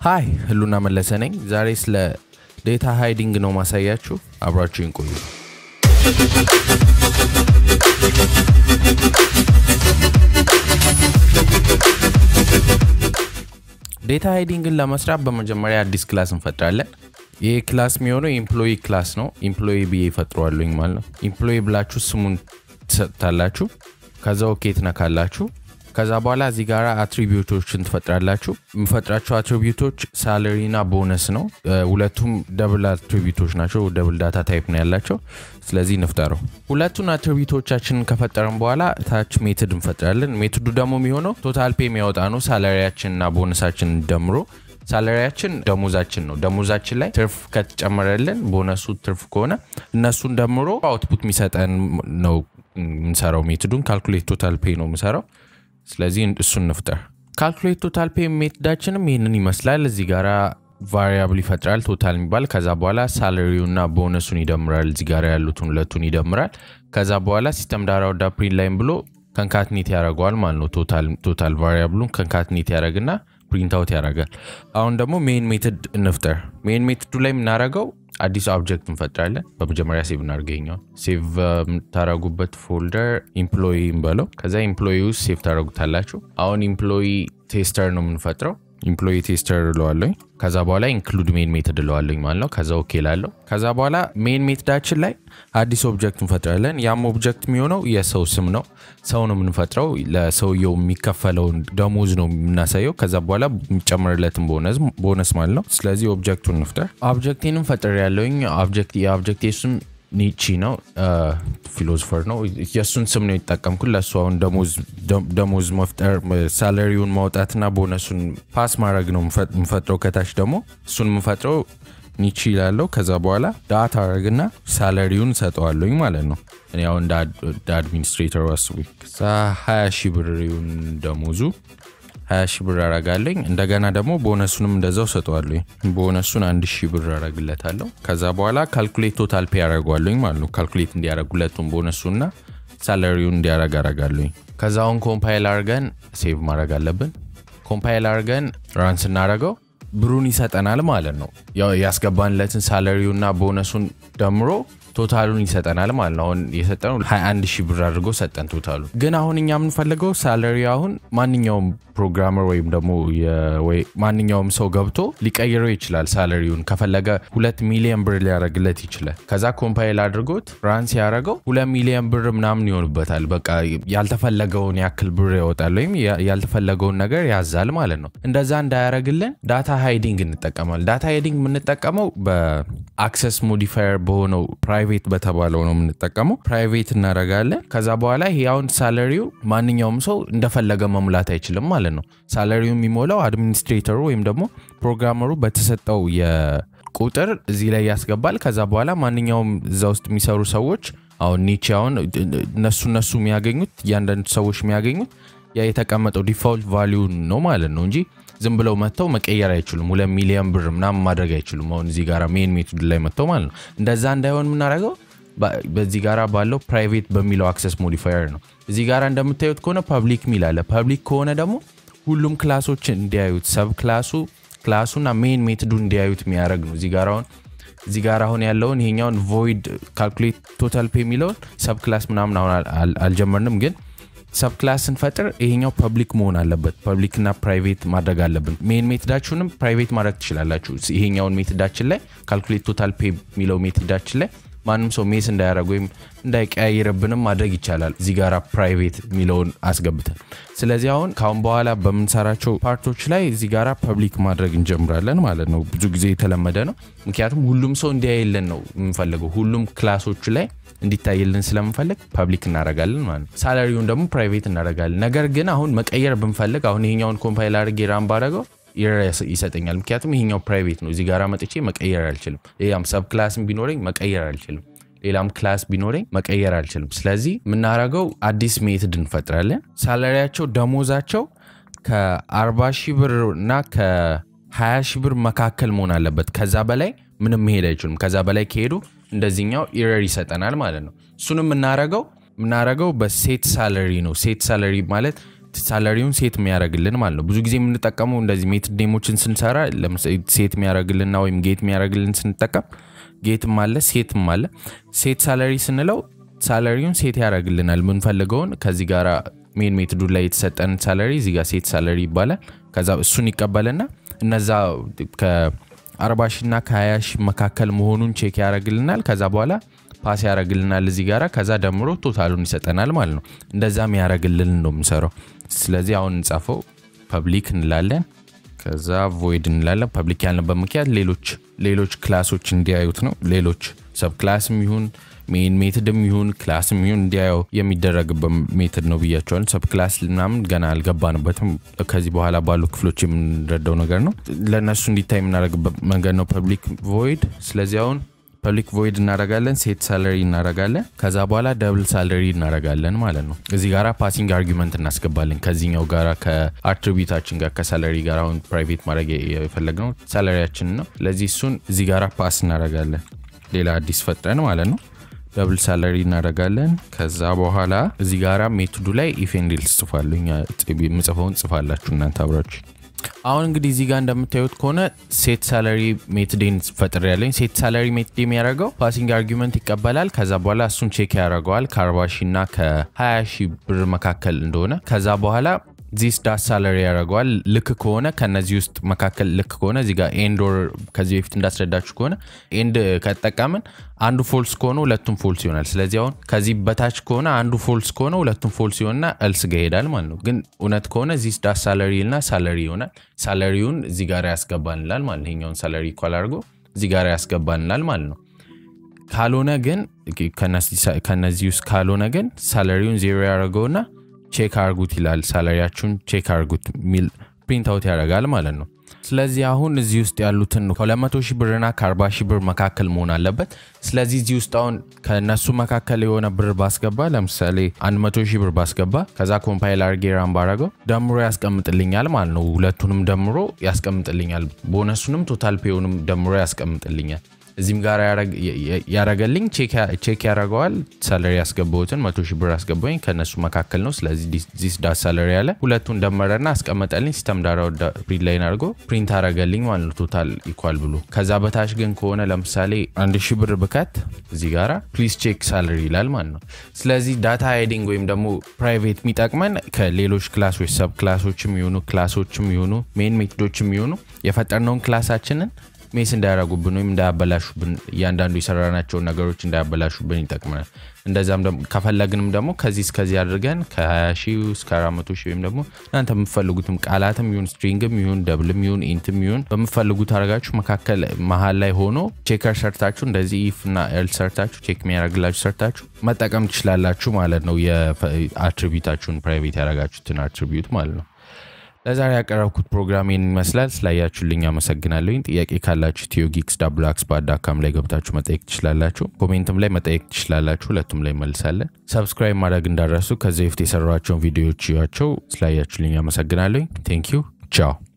ሃይ ህሉና መለሰ ነኝ። ዛሬ ስለ ዴታ ሃይዲንግ ነው ማሳያችሁ። አብራችሁን ቆዩ። ዴታ ሃይዲንግን ለመስራት በመጀመሪያ አዲስ ክላስ እንፈጥራለን። ይህ ክላስ የሚሆነው ኤምፕሎይ ክላስ ነው። ኤምፕሎይ ብዬ ይፈጥረዋለኝ ማለት ነው። ኤምፕሎይ ብላችሁ ስሙን ትሰጥታላችሁ። ከዛ ኦኬ ትነካላችሁ። ከዛ በኋላ እዚህ ጋር አትሪቢዩቶችን ትፈጥራላችሁ። የምፈጥራቸው አትሪቢዩቶች ሳለሪ እና ቦነስ ነው። ሁለቱም ደብል አትሪቢዩቶች ናቸው። ደብል ዳታ ታይፕ ነው ያላቸው። ስለዚህ እንፍጠረው። ሁለቱን አትሪቢዩቶቻችንን ከፈጠረን በኋላ ታች ሜትድ እንፈጥራለን። ሜትዱ ደግሞ የሚሆነው ቶታል ፔ የሚያወጣ ነው። ሳላሪያችን እና ቦነሳችን ደምሮ ሳላሪያችን ደሞዛችን ነው። ደሞዛችን ላይ ትርፍ ከተጨመረልን ቦነሱ ትርፍ ከሆነ እነሱን ደምሮ አውትፑት የሚሰጠን ነው የምንሰራው። ሜትዱን ካልኩሌት ቶታል ፔ ነው የምሰራው። ስለዚህ እሱን እንፍጠር። ካልኩሌት ቶታል ፔ ሜትዳችንም ይህንን ይመስላል። እዚህ ጋራ ቫሪያብል ይፈጥራል ቶታል የሚባል ከዛ በኋላ ሳለሪውና ቦነሱን ይደምራል። እዚህ ጋር ያሉትን ሁለቱን ይደምራል። ከዛ በኋላ ሲስተም ዳራ ወዳ ፕሪንት ላይም ብሎ ከንካትኔት ያደርገዋል ማለት ነው። ቶታል ቫሪያብሉን ከንካትኔት ያደረግና ፕሪንት አውት ያደርጋል። አሁን ደግሞ ሜን ሜትድ እንፍጠር። ሜን ሜትዱ ላይ የምናደርገው አዲስ ኦብጀክት እንፈጥራለን። በመጀመሪያ ሴቭ እናድርገኛው። ሴቭ የምታደረጉበት ፎልደር ኢምፕሎይ በለው። ከዛ ኢምፕሎይ ውስጥ ሴቭ ታደረጉታላችሁ። አሁን ኢምፕሎይ ቴስተር ነው የምንፈጥረው። ኢምፕሎይ ቴስተር እለዋለኝ። ከዛ በኋላ ኢንክሉድ ሜን ሜትድ እለዋለኝ ማለት ነው። ከዛ ኦኬ ላለው። ከዛ በኋላ ሜን ሜትዳችን ላይ አዲስ ኦብጀክት እንፈጥራለን። ያም ኦብጀክት የሚሆነው የሰው ስም ነው። ሰው ነው የምንፈጥረው። ለሰውየው የሚከፈለውን ደሞዝ ነው የምናሳየው። ከዛ በኋላ የሚጨመርለትን ቦነስ ማለት ነው። ስለዚህ ኦብጀክቱን እንፍጠር። ኦብጀክቴንም ፈጥር ያለውኝ የኦብጀክቴ ስም ኒቺ ነው። ፊሎሶፈር ነው። የእሱን ስም ነው የተጠቀምኩት ለእሱ አሁን ደሞዝ መፍጠር ሳለሪውን ማውጣትና ቦነሱን ፓስ ማድረግ ነው የምፈጥረው። ከታች ደግሞ እሱን የምፈጥረው ኒቺ ይላለው። ከዛ በኋላ ዳታ አረግና ሳለሪውን ሰጠዋለኝ ማለት ነው። እኔ አሁን እንደ አድሚኒስትሬተሩ አስቡ። ከዛ ሀያ ሺህ ብር ይሁን ደሞዙ ሀያ ሺህ ብር አረጋለኝ። እንደገና ደግሞ ቦነሱንም እንደዛው ሰጠዋለኝ። ቦነሱን አንድ ሺህ ብር አረግለታለሁ። ከዛ በኋላ ካልኩሌት ቶታል ፔ ያደረጓለኝ ማለት ነው። ካልኩሌት እንዲያደረግ ሁለቱም ቦነሱና ሳለሪውን እንዲያረግ አረጋለኝ። ከዛ አሁን ኮምፓይል አርገን ሴቭ ማድረግ አለብን። ኮምፓይል አርገን ራን ስናደረገው ብሩን ይሰጠናል ማለት ነው። ያስገባንለትን ሳለሪውና ቦነሱን ደምሮ ቶታሉን ይሰጠናል ማለት ነው። አሁን የሰጠነው 21 ሺህ ብር አድርጎ ሰጠን ቶታሉ። ግን አሁን እኛ የምንፈልገው ሳለሪ አሁን ማንኛውም ፕሮግራመር ወይም ደግሞ ማንኛውም ሰው ገብቶ ሊቀይረው ይችላል። ሳለሪውን ከፈለገ ሁለት ሚሊዮን ብር ሊያደርግለት ይችላል። ከዛ ኮምፓይል አድርጎት ራን ሲያደርገው ሁለት ሚሊዮን ብር ምናምን ይሆንበታል። በቃ ያልተፈለገውን ያክል ብር ያወጣል ወይም ያልተፈለገውን ነገር ያዛል ማለት ነው። እንደዛ እንዳያደርግልን ዳታ ሃይዲንግ እንጠቀማል። ዳታ ሃይዲንግ የምንጠቀመው በአክሰስ ሞዲፋየር በሆነው ፕራይቬት በተባለው ነው የምንጠቀመው። ፕራይቬት እናደርጋለን። ከዛ በኋላ ይሄ አሁን ሳለሪው ማንኛውም ሰው እንደፈለገ መሙላት አይችልም ማለት ነው። ሳለሪው የሚሞላው አድሚኒስትሬተሩ ወይም ደግሞ ፕሮግራመሩ በተሰጠው የቁጥር እዚህ ላይ ያስገባል። ከዛ በኋላ ማንኛውም እዛ ውስጥ የሚሰሩ ሰዎች አሁን ኒቼ አሁን እነሱ እነሱ የሚያገኙት እያንዳንዱ ሰዎች የሚያገኙት ያ የተቀመጠው ዲፋልት ቫሊዩን ነው ማለት ነው እንጂ ዝም ብለው መጥተው መቀየር አይችሉም። ሁለት ሚሊዮን ብር ምናምን ማድረግ አይችሉም። አሁን እዚህ ጋር ሜን ሜቶድ ላይ መጥተው ማለት ነው። እንደዛ እንዳይሆን የምናደርገው በዚህ ጋራ ባለው ፕራይቬት በሚለው አክሰስ ሞዲፋየር ነው። እዚህ ጋር እንደምታዩት ከሆነ ፐብሊክ ሚል አለ። ፐብሊክ ከሆነ ደግሞ ሁሉም ክላሶች እንዲያዩት ሰብ ክላሱ ክላሱና ሜን ሜትዱ እንዲያዩት የሚያደርግ ነው። እዚህ ጋር አሁን እዚህ ጋር አሁን ያለውን ይሄኛውን ቮይድ ካልኩሌት ቶታል ፔ የሚለውን ሰብ ክላስ ምናምን አሁን አልጀመርንም ግን ሰብ ክላስ ስንፈጥር ይሄኛው ፐብሊክ መሆን አለበት። ፐብሊክ እና ፕራይቬት ማድረግ አለብን። ሜን ሜትዳችሁንም ፕራይቬት ማድረግ ትችላላችሁ። ይሄኛውን ሜትዳችን ላይ ካልኩሌት ቶታል ፔ የሚለው ሜትዳችን ላይ ማንም ሰው ሜስ እንዳያደረግ ወይም እንዳይቀያይርብንም ማድረግ ይቻላል። እዚህ ጋር ፕራይቬት የሚለውን አስገብተን። ስለዚህ አሁን ካሁን በኋላ በምንሰራቸው ፓርቶች ላይ እዚህ ጋር ፐብሊክ ማድረግ እንጀምራለን ማለት ነው። ብዙ ጊዜ የተለመደ ነው። ምክንያቱም ሁሉም ሰው እንዲያይልን ነው የምንፈልገው። ሁሉም ክላሶች ላይ እንዲታይልን ስለምንፈልግ ፐብሊክ እናደርጋለን ማለት ነው። ሳላሪውን ደግሞ ፕራይቬት እናደርጋለን። ነገር ግን አሁን መቀየር ብንፈልግ አሁን ይሄኛውን ኮምፓይል አድርጌ ራም ባደረገው ይሰጠኛል። ምክንያቱም ይሄኛው ፕራይቬት ነው። እዚህ ጋር መጥቼ መቀየር አልችልም። ሌላም ሰብ ክላስም ቢኖረኝ መቀየር አልችልም። ሌላም ክላስ ቢኖረኝ መቀየር አልችልም። ስለዚህ የምናደርገው አዲስ ሜትድ እንፈጥራለን። ሳላሪያቸው ደሞዛቸው ከ40 ሺህ ብር እና ከ20 ሺህ ብር መካከል መሆን አለበት። ከዛ በላይ ምንም መሄድ አይችሉም። ከዛ በላይ ከሄዱ እንደዚህኛው ኢረር ይሰጠናል ማለት ነው። እሱንም የምናረገው የምናረገው በሴት ሳለሪ ነው። ሴት ሳለሪ ማለት ሳለሪውን ሴት የሚያደርግልን ማለት ነው። ብዙ ጊዜ የምንጠቀመው እንደዚህ ሜትድ ኔሞችን ስንሰራ ለምሳሌ ሴት የሚያደርግልንና ወይም ጌት የሚያደርግልን ስንጠቀም ጌትም አለ ሴትም አለ። ሴት ሳለሪ ስንለው ሳለሪውን ሴት ያደርግልናል የምንፈልገውን ከዚህ ጋር ሜን ሜትዱ ላይ የተሰጠን ሳለሪ እዚህ ጋር ሴት ሳለሪ ይባላል። ከዛ እሱን ይቀበልና እነዛ ከ40 ሺ እና ከ20 ሺ መካከል መሆኑን ቼክ ያደርግልናል። ከዛ በኋላ ፓስ ያደርግልናል እዚህ ጋራ ከዛ ደምሮ ቶታሉን ይሰጠናል ማለት ነው። እንደዛም ያደርግልን ነው የምሰራው። ስለዚህ አሁን እንጻፈው ፐብሊክ እንላለን። ከዛ ቮይድ እንላለን። ፐብሊክ ያልንበት ምክንያት ሌሎች ሌሎች ክላሶች እንዲያዩት ነው። ሌሎች ሰብ ክላስም ይሁን ሜን ሜትድም ይሁን ክላስም ይሁን እንዲያየው የሚደረግበት ሜትድ ነው ብያቸዋል። ሰብ ክላስ ምናምን ገና አልገባንበትም። ከዚህ በኋላ ባሉ ክፍሎች የምንረዳው ነገር ነው። ለእነሱ እንዲታይ የምናደርግበት መንገድ ነው ፐብሊክ ቮይድ። ስለዚህ አሁን ፐብሊክ ቮይድ እናረጋለን፣ ሴት ሳለሪ እናረጋለን። ከዛ በኋላ ደብል ሳለሪ እናረጋለን ማለት ነው። እዚህ ጋራ ፓሲንግ አርጊመንት እናስገባለን ከዚህኛው ጋራ ከአትሪቢዩታችን ጋር ከሳለሪ ጋር አሁን ፕራይቬት ማድረግ የፈለግነው ሳለሪያችን ነው። ስለዚህ እሱን እዚህ ጋራ ፓስ እናረጋለን፣ ሌላ አዲስ ፈጥረን ማለት ነው። ደብል ሳለሪ እናደርጋለን። ከዛ በኋላ እዚህ ጋራ ሜቶዱ ላይ ኢፍ ኤንድ ኤልስ ጽፋለሁ። ምጽፈውን ጽፋላችሁ እናንተ አብራችሁ። አሁን እንግዲህ እዚህ ጋር እንደምታዩት ከሆነ ሴት ሳለሪ ሜትዴን ፈጥር ያለኝ ሴት ሳለሪ ሜትድ የሚያደርገው ፓሲንግ አርጊመንት ይቀበላል። ከዛ በኋላ እሱን ቼክ ያደርገዋል ከ40 ሺ እና ከ20 ሺ ብር መካከል እንደሆነ ከዛ በኋላ ዚስ ዳት ሳለሪ ያደርገዋል። ልክ ከሆነ ከነዚህ ውስጥ መካከል ልክ ከሆነ እዚህ ጋር ኤንድ ኦር ከዚህ በፊት እንዳስረዳችሁ ከሆነ ኤንድ ከተጠቀምን አንዱ ፎልስ ከሆነ ሁለቱም ፎልስ ይሆናል። ስለዚህ አሁን ከዚህ በታች ከሆነ አንዱ ፎልስ ከሆነ ሁለቱም ፎልስ ይሆንና እልስ ጋር ይሄዳል ማለት ነው። ግን እውነት ከሆነ ዚስ ዳት ሳለሪ እና ሳለሪ ይሆናል። ሳለሪውን እዚህ ጋር ያስገባንላል ማለት ነው። ይሄኛውን ሳለሪ ኢኳል አድርጎ እዚህ ጋር ያስገባንላል ማለት ነው። ካልሆነ ግን ከነዚህ ውስጥ ካልሆነ ግን ሳለሪውን ዜሮ ያደርገውና ቼክ አርጉት ይላል። ሳላሪያችሁን ቼክ አርጉት የሚል ፕሪንት አውት ያደርጋል ማለት ነው። ስለዚህ አሁን እዚህ ውስጥ ያሉትን ከ200 ሺህ ብርና ከ40 ሺህ ብር መካከል መሆን አለበት። ስለዚህ እዚህ ውስጥ አሁን ከእነሱ መካከል የሆነ ብር ባስገባ ለምሳሌ 100 ሺህ ብር ባስገባ ከዛ ኮምፓይል አርጌ ራን ባረገው ደምሮ ያስቀምጥልኛል ማለት ነው። ሁለቱንም ደምሮ ያስቀምጥልኛል። ቦነሱንም ቶታል ፔውንም ደምሮ ያስቀምጥልኛል። እዚህም ጋር ያረገልኝ ቼክ ያደረገዋል። ሳለሪ ያስገባሁትን መቶ ሺህ ብር አስገባኝ ከእነሱ መካከል ነው። ስለዚህ ዚስ ዳት ሳለሪ ያለ ሁለቱን ደመረና አስቀመጠልኝ። ሲስተም ዳራ ፕሪንት ላይን አድርጎ ፕሪንት አረገልኝ ማለት ነው ቶታል ኢኳል ብሎ። ከዛ በታች ግን ከሆነ ለምሳሌ አንድ ሺህ ብር ብከት እዚህ ጋራ ፕሊዝ ቼክ ሳለሪ ይላል ማለት ነው። ስለዚህ ዳታ ሃይዲንግ ወይም ደግሞ ፕራይቬት የሚጠቅመን ከሌሎች ክላሶች ሰብ ክላሶችም ይሆኑ ክላሶችም ይሆኑ ሜን ሜቶዶችም ይሆኑ የፈጠርነውን ክላሳችንን ሜስ እንዳያረጉብን ወይም እንዳያበላሹብን እያንዳንዱ የሰራናቸውን ነገሮች እንዳያበላሹብን ይጠቅመናል። እንደዛም ከፈለግንም ደግሞ ከዚህ እስከዚህ አድርገን ከ20 ሺህ እስከ 400 ሺህ ወይም ደግሞ እናንተ የምትፈልጉትም ቃላትም ይሁን ስትሪንግም ይሁን ደብልም ይሁን ኢንትም ይሁን በምትፈልጉት አድርጋችሁ መካከል መሀል ላይ ሆኖ ቼከር ሰርታችሁ እንደዚህ ኢፍ እና ኤልስ ሰርታችሁ ቼክ የሚያደርግላችሁ ሰርታችሁ መጠቀም ትችላላችሁ ማለት ነው። የአትሪቢዩታችሁን ፕራይቬት ያደረጋችሁትን አትሪቢዩት ማለት ነው። ለዛሬ ያቀረብኩት ፕሮግራም ይህን ይመስላል። ስላያችሁልኝ አመሰግናለሁኝ። ጥያቄ ካላችሁ ኢትዮ ጊክስ ዳብል አክስ በአዳካም ላይ ገብታችሁ መጠየቅ ትችላላችሁ። ኮሜንትም ላይ መጠየቅ ትችላላችሁ። ሁለቱም ላይ መልሳለን። ሰብስክራይብ ማድረግ እንዳረሱ ከዚህ በፊት የሰሯቸውን ቪዲዮዎች ያቸው። ስላያችሁልኝ አመሰግናለሁኝ። ቴንክ ዩ ቻው